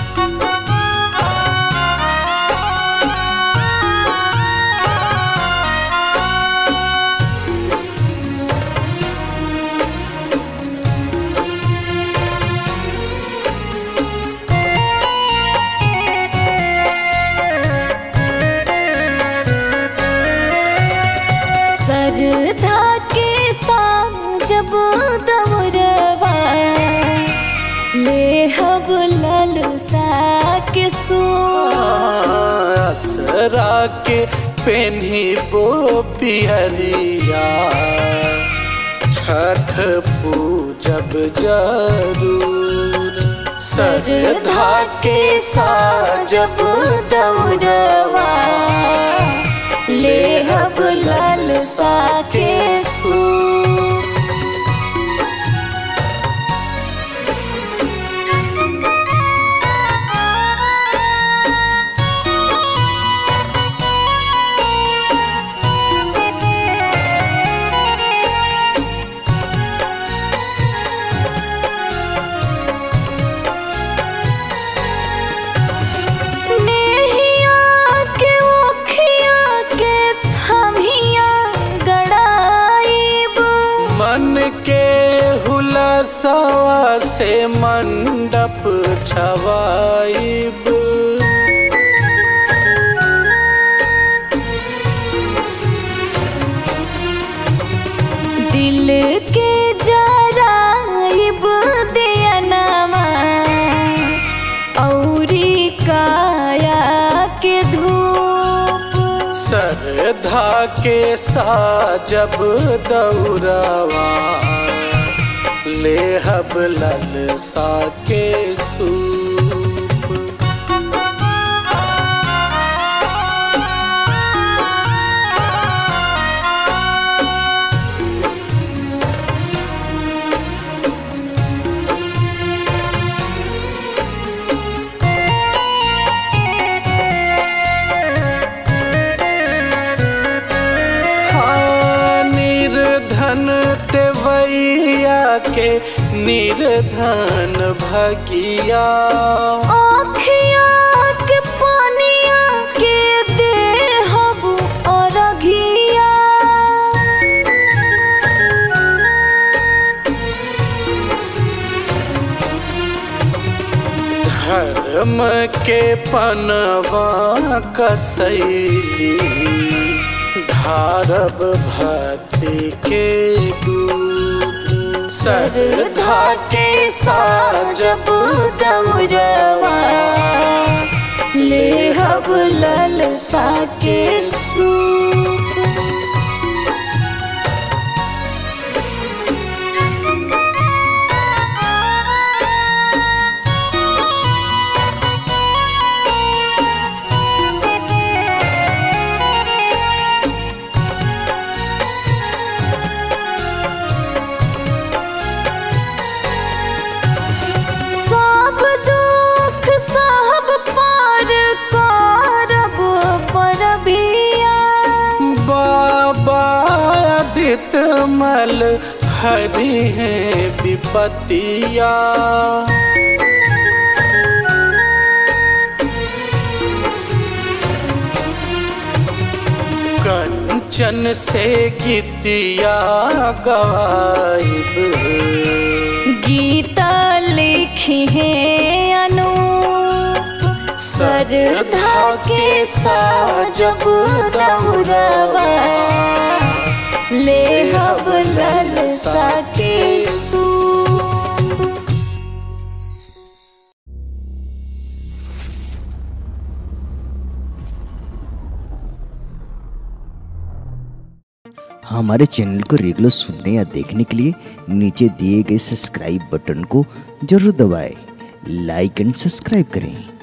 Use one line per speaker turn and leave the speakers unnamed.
सरधा के संग जब दौरवा ले हब ललसा के सो
असरा के पेन्ही बो पियरिया छठ पूजब जरूर
सरधा के संग जब दौरवा ले हब ललसा के सो नेहिया के ओखिया के थमिया गड़ाइब
मन के हुलसवा से मंडप छवाइब
दिल के जराइब दियनमा औरी काया के धूप
सरधा के साजब दौरवा लेहब ललसा के सूप हाँ, निर्धन तेवैया के निर्धन भगिया
आँखिया के पानिया के देहब अरघिया
धर्म के पनवा कसैली धारब भक्ति के दूध
सरधा के साजब दौरवा ले हब ललसा के सूप सब दुख सब पार करब परबिया
बाबा आदित्य मल हरि है विपतिया कंचन से गीतिया गवाइब
गीता लिखी है अनूप सरधा के साजब दौरवा ले हब ललसा के सूप
हमारे चैनल को रेगुलर सुनने या देखने के लिए नीचे दिए गए सब्सक्राइब बटन को जरूर दबाएं लाइक एंड सब्सक्राइब करें